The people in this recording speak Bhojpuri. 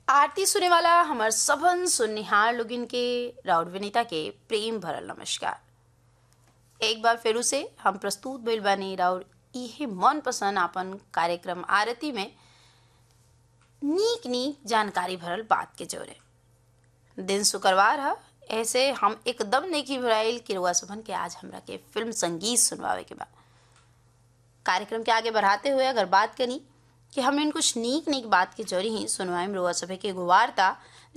आरती सुने वाला हमर सबन सुननिहार लोगिन के राउर विनीता के प्रेम भरल नमस्कार एक बार फिर से हम प्रस्तुत भइल बानी राउर इहे मन पसंद आपन कार्यक्रम आरती में नीक नीक जानकारी भरल बात के जोरे दिन शुक्रवार है ऐसे हम एकदम नेकी भराइल कि रुआ सबन के आज हमरा के फिल्म संगीत सुनवावे के बा कार्यक्रम के आगे बढ़ाते हुए अगर बात करी कि हम इन कुछ नीक नीक बात के जोरी ही सुनवाए रुआ सभे के एगो वार्ता